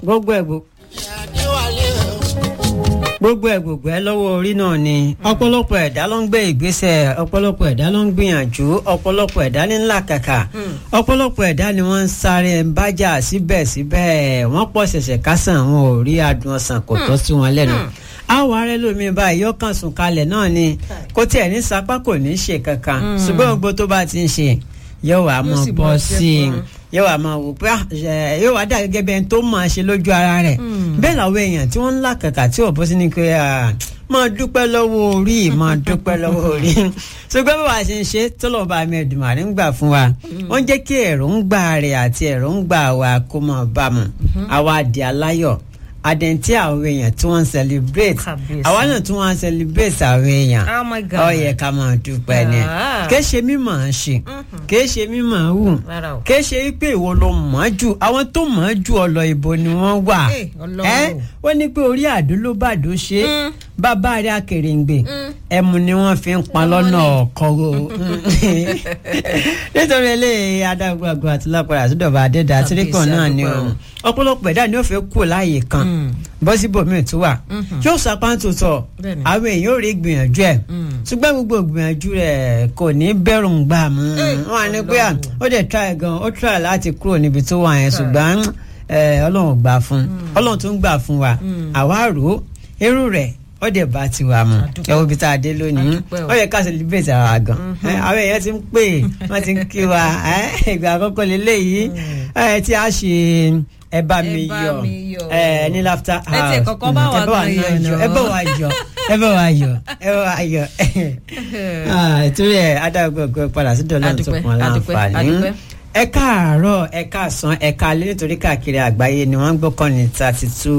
gbogbo ẹ̀ gbogbo gbogbo ẹ̀ gbogbo ẹ̀ lọ́wọ́ orí náà ni ọ̀pọ̀lọpọ̀ ẹ̀dá ló ń gbé ìgbésẹ̀ ọ̀pọ̀lọpọ̀ ẹ̀dá ló ń gbìyànjú ọ̀pọ̀lọpọ̀ ẹ̀dá ní ńlá kàkà ọ̀pọ̀lọpọ̀ ẹ̀dá ni wọ́n ń sáré ń bájà síbẹ̀síbẹ̀ wọ́n pọ̀ ṣẹ̀ṣẹ̀ kásán wọn ò rí adùn ọsàn kò tọ́ sí wọn lẹ́nu àwọn arẹ lómi báyìí yóò kàn sùn kalẹ̀ náà ni kó tiẹ̀ ní sapá kò ní ṣe kankan ṣùgbọ́n gbogbo tó bá ti ń ṣe yóò wá mọ bọ́ sí i yóò wá máa wò pé yóò wá dà gẹ́gẹ́ bí ẹni tó máa ṣe lójú ara rẹ̀ bẹ́ẹ̀ làwọn èèyàn tí wọ́n ń là kàkà tí ò bọ́ sí ni pé máa dúpẹ́ lọ́wọ́ orí máa dúpẹ́ lọ́wọ́ orí ṣùgbọ́n bí wàá ṣe ń ṣe tọ́lọ́ba mi Èdùmàrè ń gbà fún wa wọ́n jẹ́ kí èròǹgbà rẹ̀ àti èròǹgbà wa kó máa bá mu àwa di aláyọ̀ àdẹ̀ntí àwọn èèyàn tí wọ́n ń celebrate àwa náà tí wọ́n ń celebrate àwọn èèyàn Oh my God. ó yẹ ká máa dúpẹ́ ni Ah. kì í ṣe mímọ̀ ọ́n ṣe kì í ṣe mímọ̀ ọ́n wù Rárá o. kì í ṣe pé ìwọ ló mọ̀ ọ́ jù àwọn tó mọ̀ ọ́ jù ọ lọ ibo ni wọ́n wà Eh, Ọlọ́run ẹ́ o. wọ́n ní pé orí àdó ló bàdó ṣe Mm. bàbá rẹ̀ akèrèǹgbè ẹmu ni wọ́n fi ń pa lọ́nà ọ̀kọ́ o nítorí eléyìí adágbàgbà àti lápàdà àtúndọ̀bà adẹ́dà àtìríkàn náà ni o ọ̀pọ̀lọpọ̀ ẹ̀dá ni ó fẹ́ kú láàyè kan bọ́ síbòmíì tó wà yóò sapá tó tọ̀ Bẹ́ẹ̀ni. àwọn èèyàn ò rí gbìyànjú ẹ̀ ṣùgbọ́n gbogbo gbìyànjú rẹ̀ kò ní bẹ̀rù ń gbà mú wọn á ní pé à, ó dẹ̀ try gan ó try láti kúrò níbi tó wà yẹn ṣùgbọ́n eh, ọlọ́run gbà fún ọlọ́run tó ń gbà fún wa àwa rò ó irú rẹ̀ ó dẹ̀ bá ti wà mú ẹ wo ibi tá a dé lónìí Adúpẹ́ o. ó yẹ ká celebrate ara gan Eh, àwọn èèyàn ti ń pè wọ́n ti ń kí wa eh, ìgbà àkọ́kọ́ lélẹ́yìí eh, tí a ṣe ẹ bá mi Ẹ bá yọ̀ mi yọ̀. eh, ní laughter Ẹ tiẹ̀ kọ́kọ́ bá wa ẹ bá wa gan náà yọ̀ ẹ bá wa yọ̀ ẹ bá wa yọ̀ ẹ bá wa yọ̀ ìtúrí ẹ adágbègbè padà sí dọ́là tó Adúpẹ́, pọn adúpẹ́, láǹfààní adúpẹ́. ẹ káàárọ̀ ẹ káàsán ẹ káalẹ́ nítorí káàkiri àgbáyé ni wọ́n ń gbọ́kàn ní thirty two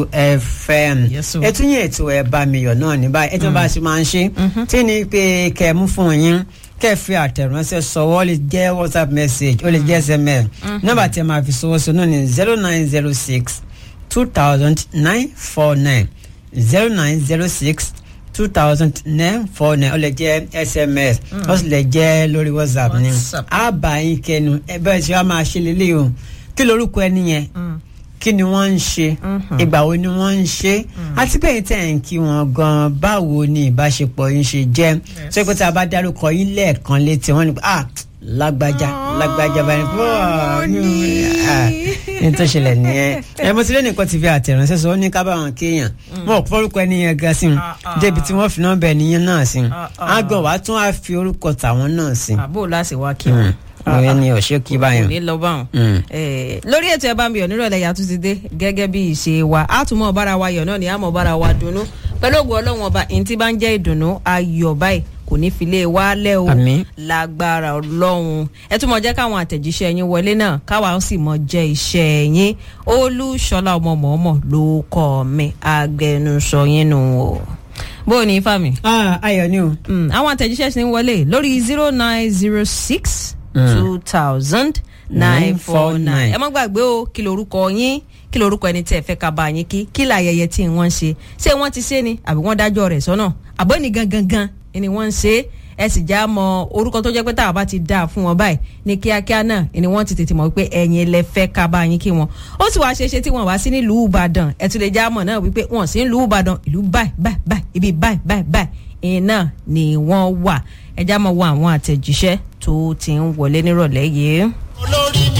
fm Yes, o. ètò yẹn ètò ẹ bá mi yọ̀ náà ní báyìí ètò bá a ṣe máa ń ṣe tí ni pé kẹ́ ẹ mú fún yín kẹ́ ẹ fi àtẹ̀ránṣẹ́ sọwọ́ ó lè jẹ́ whatsapp message ó lè jẹ́ sms nọ́mbà tí ẹ máa fi sọwọ́ sọ náà ní zero nine zero six two thousand nine four nine zero nine zero six two thousand nine four nine ó lè jẹ́ sms ó sì lè jẹ́ lórí whatsapp ni WhatsApp. á bá yín kẹnu ẹ bẹ́ẹ̀ tí wàá máa ṣe lélẹ́yìí o kí lorúkọ ẹni yẹn kí ni wọ́n ń ṣe ìgbà wo ni wọ́n ń ṣe àti bẹ́ẹ̀ tẹ̀ ń kí wọn gan báwo ni ìbáṣepọ̀ yín ṣe jẹ́ ṣé pé tí a bá dárúkọ yín lẹ́ẹ̀kan létí wọ́n ní pé ah lágbájá lágbájá báyìí pé ọ̀ ní ah, ní tó ṣẹlẹ̀ nìyẹn ẹ mo ti lé nìkan ti fi àtẹ̀ránṣẹ́ sọ ó ní ká bá wọn kéèyàn wọn ò fọ́rúkọ ẹni yẹn gan sí wọn débi tí wọ́n fi nọ́mbà ẹni yẹn náà sí àgọ́ wàá tún á fi orúkọ tàwọn náà sí àbò láti wá kí wọn. òye ni ọ̀ṣẹ́ kí báyọ̀ kò ní lọ báwọn. Mm. Eh, lórí ètò ẹ bá mi yọ̀ nírọ̀lẹ́ yàtú ti dé gẹ́gẹ́ bí ìṣe wa a tún mọ̀ bára wa yọ̀ náà ni a mọ̀ bára wa dunnú pẹ̀lú ògùn ọlọ́run ọba ìyẹn tí bá ń jẹ́ ìdùnnú ayọ̀ báyìí kò ní fi lé wa lẹ́ o Àmín. lágbára ọlọ́run ẹ tún mọ̀ jẹ́ káwọn àtẹ̀jíṣẹ́ yín wọlé náà káwa ó sì mọ̀ jẹ́ iṣẹ́ yín olúṣọlá ọmọ mọ̀ọ́mọ̀ ló kọ́ mi agbẹnusọ yín nù o bó o ní ifá mi. ah ayọ̀ ni o. Mm, àwọn àtẹ̀jíṣẹ́ sì ń wọlé lórí zero nine zero six two thousand nine four nine. ẹ má gbàgbé o kí lorúkọ yín kí lorúkọ ẹni tí ẹ fẹ́ ká bá yín kí kí láyẹyẹ tí wọ́n ń ṣe ṣé wọ́n ti ṣe ni àbí wọ́n dájọ́ rẹ̀ sọ́nà àbọ̀ ní gangan gan ni wọ́n ń ṣe é ẹ sì já mọ orúkọ tó jẹ́ pé táwa bá ti dáa fún wọn báyìí ní kíákíá náà ni wọ́n ti tètè mọ̀ wípé ẹ̀yin lẹ fẹ́ ká bá yín kí wọn ó sì wá ṣeéṣe tí wọ́n wá sí nílùú Ìbàdàn ẹ tún lè já mọ̀ náà wípé wọ́n sí nílùú Ìbàdàn ìlú báyìí báyìí báyìí ibi báyìí báyìí báyìí iná ni wọ́n wà ẹ já mọ̀ wo àwọn àtẹ̀jíṣẹ́ tó ti ń wọlé nírọ̀lẹ́ yìí.